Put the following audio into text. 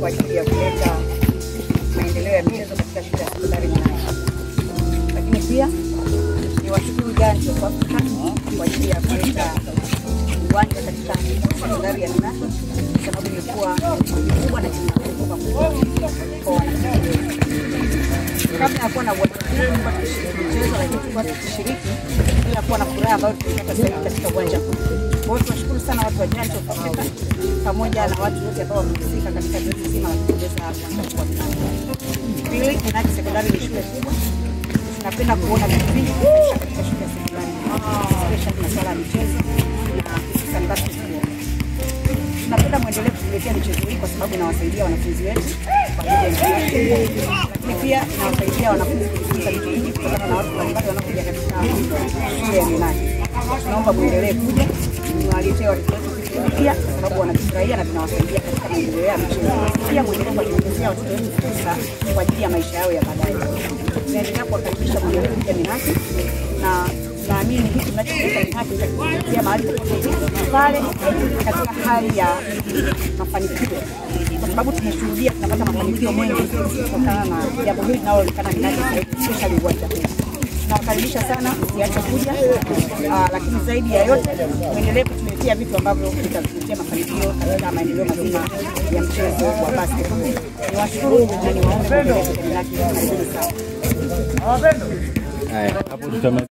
kwa ajili ya kuleta maendeleo ya michezo katika shule ya sekondari Mwananchi. Lakini pia ni washukuru Janjo kwa kwa ajili ya kuleta uwanja katika sekondari ya Minaki kwa sababu imekuwa kubwa na kimekumbuka kwa wanafunzi wetu. Kabla ya kuwa na uwanja huu, tulikuwa tukishiriki michezo, lakini tulikuwa tukishiriki bila kuwa na furaha ambayo tulipata sasa hivi katika uwanja huu. Kwa hiyo tunashukuru sana watu wa Janjo Afrika pamoja na watu wote ambao wamehusika katika zoezi zima la kuongeza mkuu wa Minaki. Pili, Minaki sekondari ni shule kubwa tunapenda kuona vitu vingi vinafanyika katika shule ya sekondari especially masuala ya michezo na hususan basketball. Tunapenda mwendelee kutuletea michezo hii kwa sababu inawasaidia wanafunzi wetu kwa ajili ya interaction, lakini pia inawasaidia wanafunzi kujifunza vitu vingi kutokana na watu mbalimbali wanaokuja katika shule ya Minaki. Tunaomba mwendelee kuja, niwaletee watoto wetu vitu vipya kwa sababu wanavifurahia na vinawasaidia katika maendeleo ya michezo. Pia mwendelee kuwatengenezea watoto wetu fursa kwa ajili ya maisha yao ya baadaye tunaendelea kuwakaribisha mwendelee kuja Minaki na naamini hiki tunachokita Minaki kitakufikia mahali popote pale katika hali ya mafanikio, kwa sababu tumeshuhudia tunapata mafanikio mengi kutokana na jambo hili linaloonekana Minaki sasa hivi, especially uwanja huu. Tunawakaribisha sana, msiache kuja, ah, lakini zaidi ya yote muendelee kutuletea vitu ambavyo vitatuletea mafanikio katika maendeleo mazima ya mchezo wa basketball. Niwashukuru na niwaombe muendelee kuja Minaki. Karibuni sana. Haya, hapo tutama